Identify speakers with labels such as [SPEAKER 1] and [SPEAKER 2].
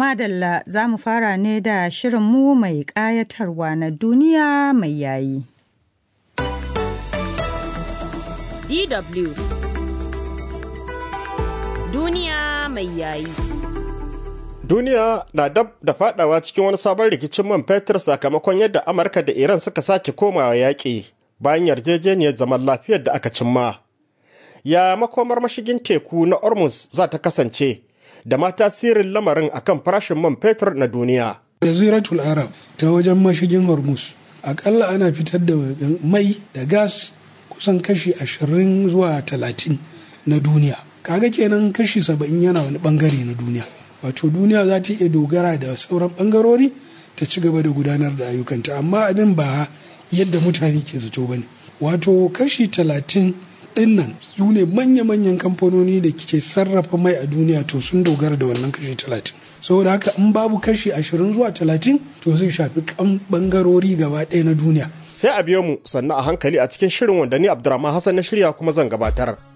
[SPEAKER 1] Madalla za mu fara ne da shirinmu mai ƙayatarwa na duniya mai yayi.
[SPEAKER 2] DW Duniya mai yayi.
[SPEAKER 3] Duniya na dab da fadawa cikin wani sabon rikicin man fetur sakamakon yadda Amurka da Iran suka sake komawa yaƙi bayan yarjejeniyar zaman lafiyar da aka cimma. Ya makomar mashigin teku na Ormuz za ta kasance da ma tasirin lamarin akan farashin man fetur na duniya.
[SPEAKER 4] Jaziratul Arab ta wajen mashigin Hormuz akalla ana fitar da mai da gas kusan kashi ashirin zuwa talatin na duniya. Kaga kenan kashi saba'in yana wani bangare na duniya. Wato duniya za ta iya dogara da sauran bangarori ta ci gaba da gudanar da ayyukanta amma abin ba yadda mutane ke zato ba ne. Wato kashi talatin dinnan su ne manya-manyan kamfanoni da ke sarrafa mai a duniya to sun dogara da wannan kashi talatin saboda haka in babu kashi ashirin zuwa talatin to zai shafi kan bangarori gaba ɗaya na duniya
[SPEAKER 3] Sai a biyo mu sannan a hankali a cikin shirin wanda ni Abdurrahman Hassan na shirya kuma zan gabatar.